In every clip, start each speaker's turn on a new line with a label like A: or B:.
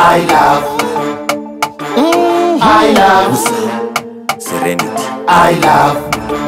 A: I love. I love.
B: Serenity.
A: I love.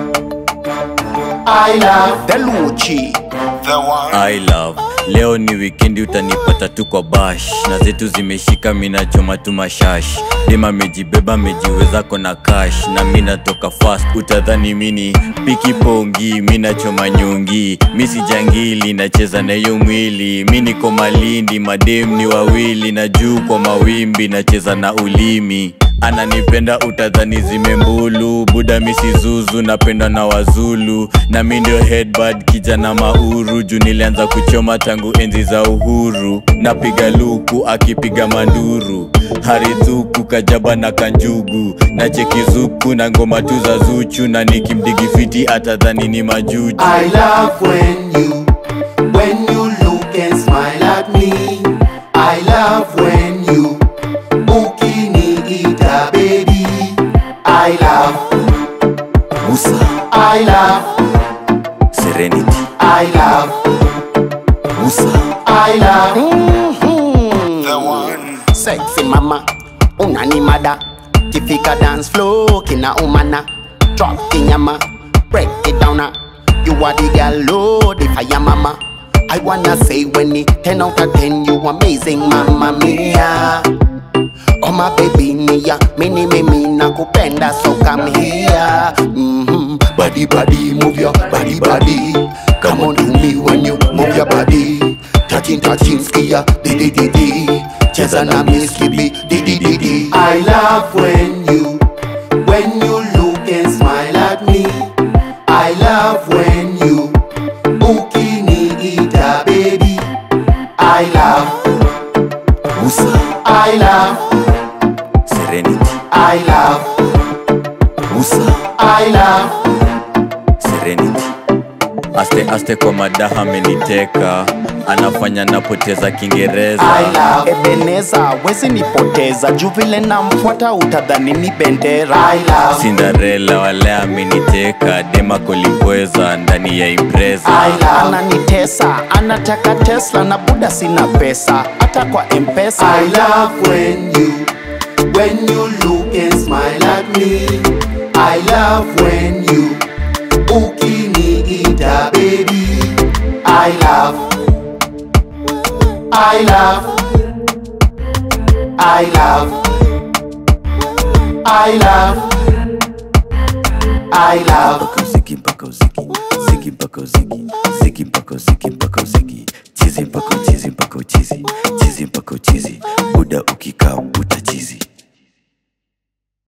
A: I love.
C: Deluchi
B: I love leo ni wikendi utanipata tu kwa bash na zetu zimeshika minachoma tu mashash dema mejibeba mejiweza kona cash na mi natoka fast utadhani mini piki pongi mi nachoma nyungi mi sijangili nacheza na hiyo mwili mi niko malindi madem ni wawili na juu kwa mawimbi nacheza na ulimi ananipenda utadhani zimembulu buda misi zuzu napenda na wazulu na mi ndio headbad kijana mauru juu nilianza kuchoma tangu enzi za uhuru napiga luku akipiga manduru haridhuku kajaba na kanjugu na chekizuku na ngoma tu za zuchu na nikimdigifiti atadhani ni majuju
A: I love when you, when you look and smile at me. I love when you, ukiniita baby. I love,
B: Musa
A: I love,
B: Serenity
A: I love,
B: Musa
A: I love.
C: Sexy mama Unanimada Kifika dance flow Kina umana Drop kinyama Break it down ah. You are the girl Lord The fire mama I wanna say when it 10 out of 10 You amazing mama mia Oh my baby nia Mini mimi nakupenda so come here mm-hmm. Body body move your body body Come on to me when you move your body Touching touching skia di di di di Cheza na miski bi di di di di
A: I love when you, when you look and smile at me. I love when you, ukiniita baby. I love,
B: Musa
A: I love,
B: Serenity
A: I love,
B: Musa
A: I love.
B: Serenity aste aste kwa madaha ameniteka anafanya napoteza kiingereza
A: I love,
C: Ebeneza wezi nipoteza juu vile namfuata utadhani ni bendera
A: I love,
B: Cinderella wale ameniteka dema kolipweza ndani ya impreza
A: I love,
C: ananitesa anataka tesla na buda sina pesa hata kwa mpesa
A: I love when you, when you look and smile at me. I love when you, ukiniita baby. I love, I love, I love, I love, I love.
B: mpaka uziki mpaka uziki ziki mpaka uziki ziki mpaka uziki mpaka uziki chizi mpaka uchizi mpaka uchizi chizi mpaka uchizi buda ukikaa utachizi